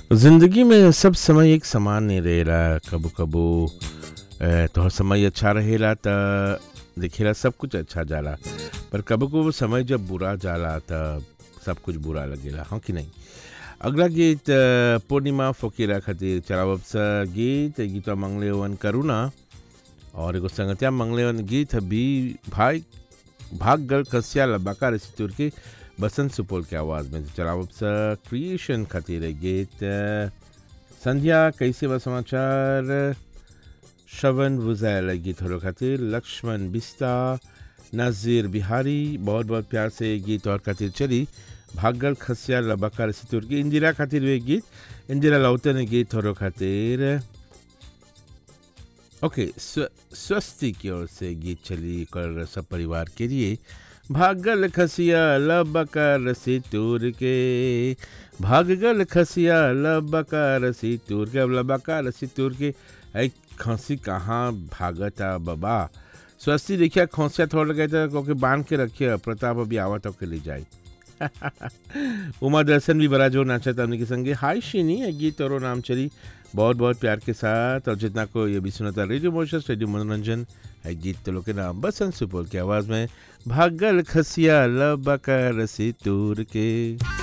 जिंदगी में सब समय एक समान नहीं रहेला कबो कबो अ, तोहर समय अच्छा रहेला त दिखेला सब कुछ अच्छा जाला पर कबो कबो समय जब बुरा जाला त सब कुछ बुरा लगेला हाँ कि नहीं अगला गीत अ, पूर्णिमा फोकीरा खातिर चलावब सा गीत गीतवा मंगले वन करुणा और एगो संगतिया मंगले वन गीत भी भाई भाग गल कसिया लबाका रसितुर के बसंत सुपौल के आवाज़ में चलावब सा क्रिएशन खातिर है गीत अ, संध्या कैसे बा समाचार श्रवण बुजैल गीत हरो खातिर लक्ष्मण बिस्ता नाजिर बिहारी बहुत बहुत प्यार से ये गीत और खातिर चली भागल खसिया लबाका सितुर की इंदिरा खातिर वे गीत इंदिरा लौते ने गीत हरो खातिर ओके स्व, स्वस्ति की ओर से गीत चली कर सब परिवार के लिए भागल खसिया लबका रसी तूर के भागल खसिया लबका रसी तूर के अब लबका रसी तूर के ऐ खसी कहाँ भागता बाबा स्वस्ति देखिए खोसिया थोड़ा गए थे क्योंकि बांध के रखिए प्रताप अभी आवत होके ले जाए उमा दर्शन भी बड़ा जोर नाचा था उनके संगे हाय शिनी है गीत और नाम चली बहुत बहुत प्यार के साथ और जितना को ये भी सुना था रेडियो मोशस रेडियो मनोरंजन है गीत तो लोग के नाम बसंत सुपौल की आवाज़ में भागल खसिया लबका रसी तूर के